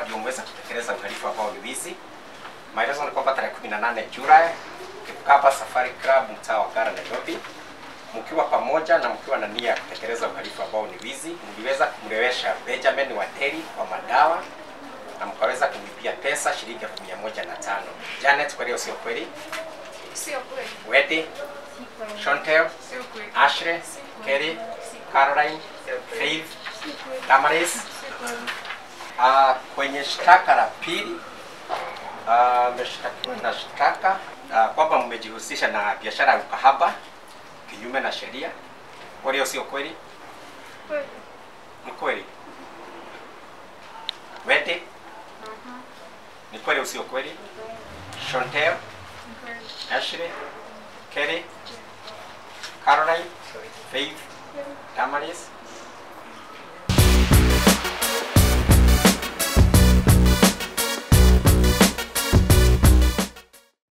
ndio umeweza kutekeleza uhalifu ambao ni wizi. Maelezo ni kwamba tarehe 18 Julai Kipkapa Safari Club mtaa wa Ngara Nairobi, mkiwa pamoja na mkiwa na nia ya kutekeleza uhalifu ambao ni wizi, mliweza kumlewesha Benjamin Wateri kwa madawa na mkaweza kumlipia pesa shilingi elfu mia moja na tano. Janet, kweli au sio kweli? Sio kweli. Wedi, Chantel, Sio kweli. Ashley, Kelly, Caroline, Faith, Damaris. Uh, kwenye shtaka la pili ah, mmeshtakiwa na shtaka uh, kwamba mmejihusisha na biashara ya ukahaba kinyume na sheria. Kweli au sio kweli? Kweli. Ni kweli. Wedi, ni kweli au sio kweli? Chantel, Kweli. Ashley, Kelly, Caroline, Faith, Damaris,